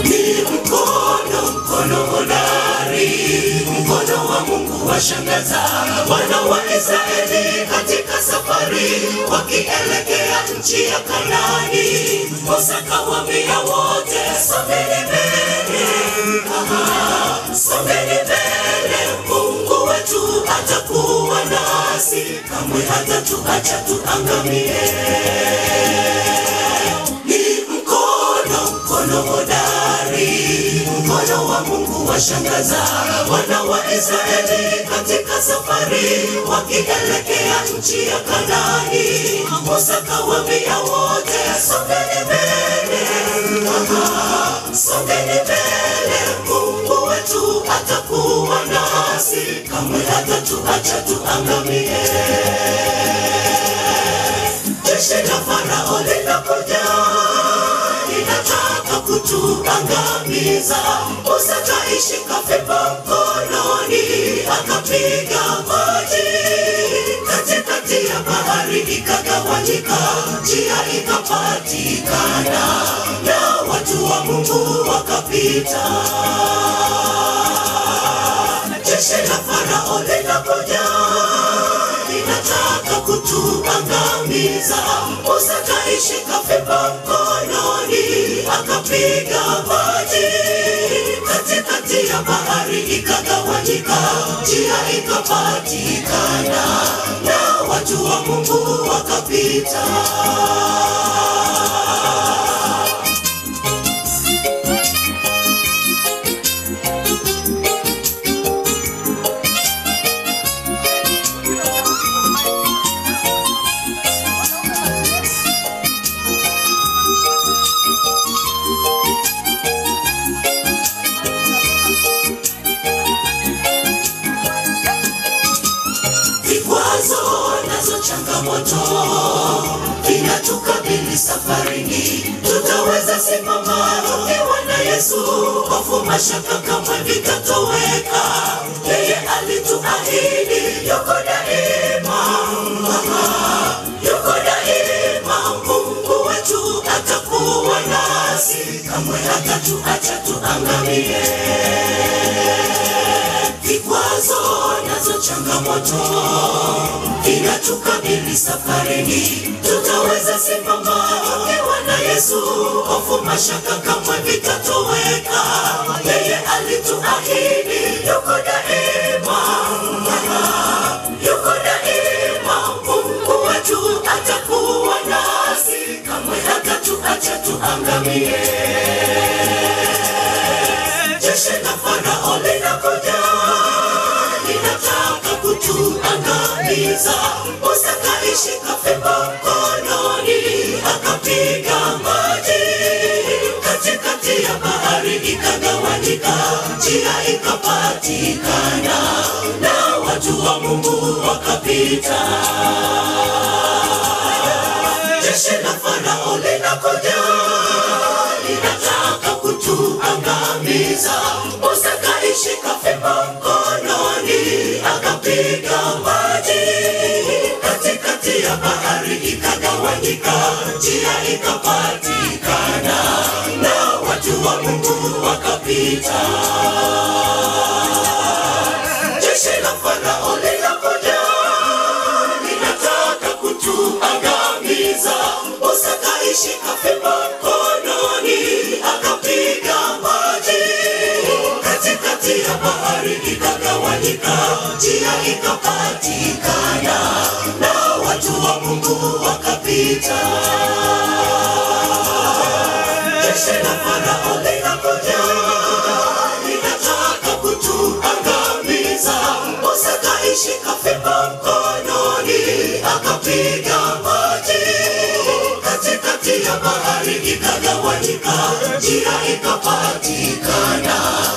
Ni mkono, mkono hodari, mkono wa Mungu washangaza wana wa Israeli katika safari wakielekea nchi ya Kanaani. Musa kawaambia wote, songeni mbele, Aha, songeni mbele, Mungu wetu atakuwa nasi, kamwe hatatuacha tuangamie ni mkono mkono hodari, mkono wa Mungu washangaza wana wa Israeli katika safari wakielekea nchi ya Kanaani. Musa kawaambia wote, songeni mbele, Aha, songeni mbele, Mungu wetu atakuwa nasi, kamwe hatatuacha tuangamie. Jeshi la Farao linakuja linataka kutuangamiza. Musa kaishika fimbo mkononi, akapiga maji katikati ya bahari, ikagawanyika, njia ikapatikana, na watu wa Mungu wakapita. Jeshi la Farao linakuja linataka kutuangamiza. Musa kaishika fimbo mkononi, akapiga maji katikati ya bahari, ikagawanyika, njia ikapatikana, na watu wa Mungu wakapita. vikwazo nazo changamoto vinatukabili safarini, tutaweza simama tukiwa na Yesu, hofu mashaka kamwe vitatoweka. Yeye alituahidi yuko daima, Aha, yuko daima. Mungu wetu atakuwa nasi, kamwe hatatuacha tuangamie vikwazo nazo changamoto vinatukabili safarini, tutaweza simama tukiwa na Yesu, hofu mashaka kamwe vitatoweka. Yeye alituahidi yuko daima, Aha, yuko daima. Mungu wetu atakuwa nasi, kamwe hatatuacha tuangamie. Jeshi la Farao linakuja linataka kutuangamiza. Musa kaishika fimbo mkononi, akapiga maji katikati ya bahari, ikagawanyika, njia ikapatikana, na watu wa Mungu wakapita. Jeshi la Farao linakuja linataka kutuangamiza. Musa kaishika fimbo mkononi, akapiga maji katikati ya bahari, ikagawanyika, njia ikapatikana, na watu wa Mungu wakapita. Jeshi la Farao linakuja linataka kutuangamiza. Musa kaishika fimbo mkononi, akapiga maji katikati ya bahari, ikagawanyika, njia ikapatikana, na watu wa Mungu wakapita. Jeshi la Farao linakuja linataka kutuangamiza. Musa kaishika fimbo mkononi, akapiga maji katikati ya bahari, ikagawanyika, njia ikapatikana,